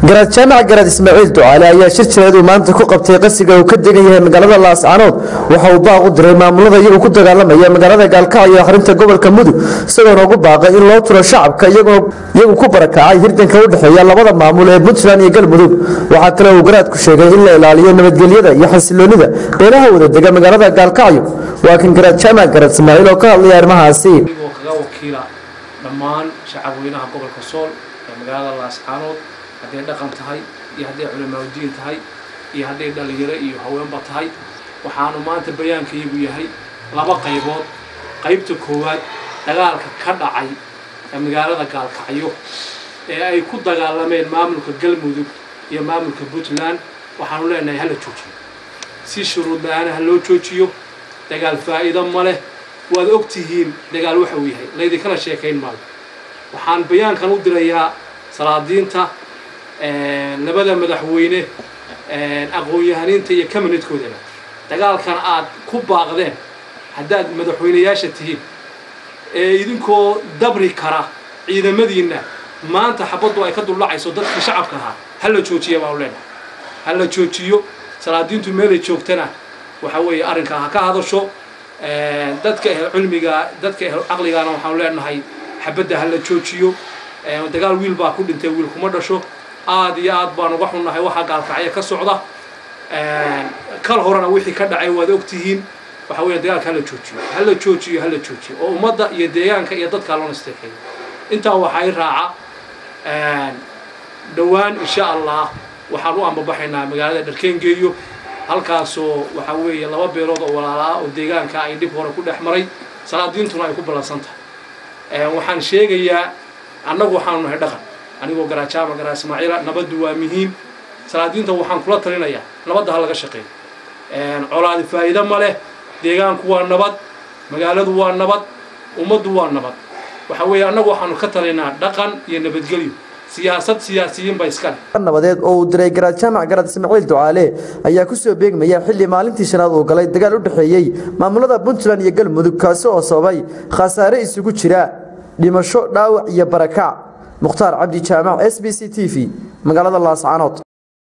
garaad jaamac garaad ismaaciil ducaale ayaa shir jireed uu maanta ku qabtay qasiga uu ka degan yahay magaalada laascaanood waxa uu baaq u diray maamulada iyagu ku dagaalamaya magaalada gaalkacyo iyo akhrinta gobolka mudug isagoona ugu baaqay in loo turo shacabka iyagu ku barakacay hirdanka u dhexeeya labada maamul ee puntland iyo galmudug waxaa kale uu garaadku sheegay in la ilaaliyo nabadgelyada iyo xasiloonida beelaha wada dega magaalada gaalkacyo waa kan garaad jaamac garaad ismaaciil oo ka hadlaya arrimahaasi oo kaga wakiila dhammaan shacabweynaha gobolka sool ee magaalada laascaanood hadday dhaqan tahay iyo hadday culimaadudiin tahay iyo hadday dhallinyaro iyo haweenba tahay waxaanu maanta bayaankayagu yahay laba qaybood qaybta koowaad dagaalka ka dhacay ee magaalada gaalkacyo ee ay ku dagaalameen maamulka galmudug iyo maamulka puntland waxaanu leenahay hala joojiyo si shuruud la-aana ha loo joojiyo dagaal faa'iido ma leh waad og tihiin dagaal waxa uu yahay laydinkala sheekayn maayo waxaan bayaankan u dirayaa salaadiinta labada madaxweyne aqoon-yahaniinta iyo kaminadkoodaba dagaalkan aad ku baaqdeen haddaad madaxweyneyaasha tihiin ee idinkoo dabri kara ciidamadiinna maanta xabaddu ay ka dullacayso dadkii shacabka ahaa ha la joojiya baanu leenahay ha la joojiyo salaadiintu meelay joogtana waxa weeye arrinkaa ha ka hadasho dadka ehl cilmiga dadka ehl caqligaana waxaanu leenahay xabadda ha la joojiyo dagaal wiil baa ku dhintay wiil kuma dhasho aad iyo aad baan uga xunnahay waxaa gaalkacyo ka socda kal horena wixii ka dhacay waad ogtihiin waxa weeye dagaalka hala joojiyo hala joojiyo hala joojiyo oo ummadda iyo deegaanka iyo dadkaa loo nasteexeeyo intaa waxaa i raaca dhowaan insha allah waxaan u ambabaxaynaa magaalada dharkeengeeyo halkaasoo waxa weeye laba beelood oo walaala ah oo deegaanka ay dhib hore ku dhex maray salaadiintuna ay ku ballansan tahay waxaan sheegayaa annagu waxaanu nahay dhaqan anigoo garaajaama garaa ismaaciila nabaddu waa muhiim salaadiinta waxaan kula talinayaa nabadda ha laga shaqeeyo colaadi faa'iido ma leh deegaanku waa nabad magaaladu waa nabad ummaddu waa nabad waxa weeye annagu waxaanu ka talinaynaa dhaqan iyo nabadgelyo siyaasad siyaasiyiin ba iskale nabadeed oo uu diray garaad jaamac garaad ismaaciil ducaale ayaa ku soo beegmaya xilli maalintii shanaad uu galay dagaal u dhexeeyey maamulada puntland iyo galmudug kaasi oo sababay khasaare isugu jira dhimasho dhaawac iyo barakac mukhtaar cabdi jaamac s b c t v magaalada laascaanood